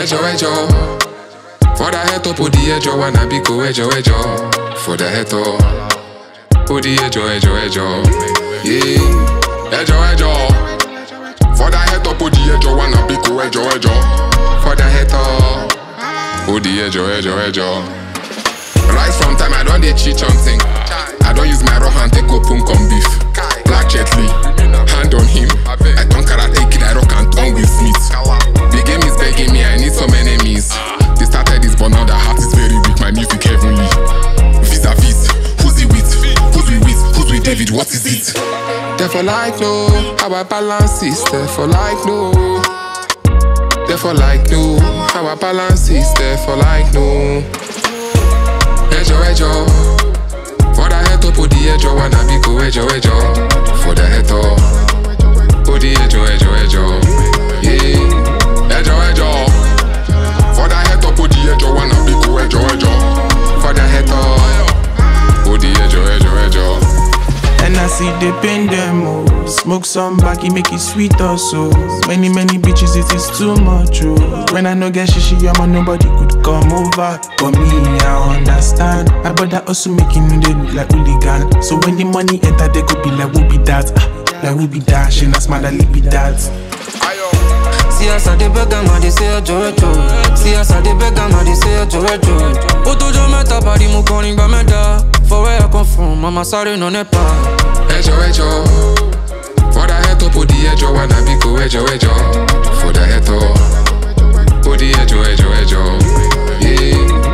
ẹjọ ẹjọ fọdà ẹtọ pòdì ẹjọ wà nàbí kò ẹjọ ẹjọ fọdà ẹtọ pòdì ẹjọ ẹjọ ẹjọ yé ẹjọ ẹjọ fọdà ẹtọ pòdì ẹjọ wà nàbí kò ẹjọ ẹjọ fọdà ẹtọ pòdì ẹjọ ẹjọ ẹjọ. Right from time I don dey cheat on thing. I don use my raw hand take open con beef. Black Jet Li, hand on him. I turn karate kid, I rock and turn Will Smith. The game is begging me, I need some enemies. They started this, but now the heart is very weak. My music heavenly. Vis a vis, who's he with? Who's we with? Who's with David? What is it? Therefore, like no, how I balance is therefore like no. Therefore, like no, how I balance is therefore like no. ẹjọ ẹjọ fọdà ẹtọ pòdì ẹjọ wà nàbí kò ẹjọ ẹjọ fọdà ẹtọ pòdì ẹjọ ẹjọ ẹjọ yé ẹjọ ẹjọ fọdà ẹtọ pòdì ẹjọ wà nàbí kò ẹjọ ẹjọ fọdà ẹtọ pòdì ẹjọ ẹjọ ẹjọ. And I see they pain them oh. Smoke some back, it make it sweet also. Many, many bitches, it is too much oh. When I no get shishi, I'm on nobody could come over. But me, I understand. My brother also making me they look like hooligan. So when the money enter, they go be like, who be that? Ah, like who be that? She not smart, like be that. See us at the beggar, man, they say a jojo. See us at the beggar, man, they say a jojo. Ó tójọ́ mẹ́ta bàdí mo kọrin gba mẹ́ta. For where I come from, mama sáré nà nípa. ẹjọ ẹjọ fọdà ẹtọ pòdì ẹjọ wà nàbí kò ẹjọ ẹjọ fọdà ẹtọ pòdì ẹjọ ẹjọ ẹjọ yé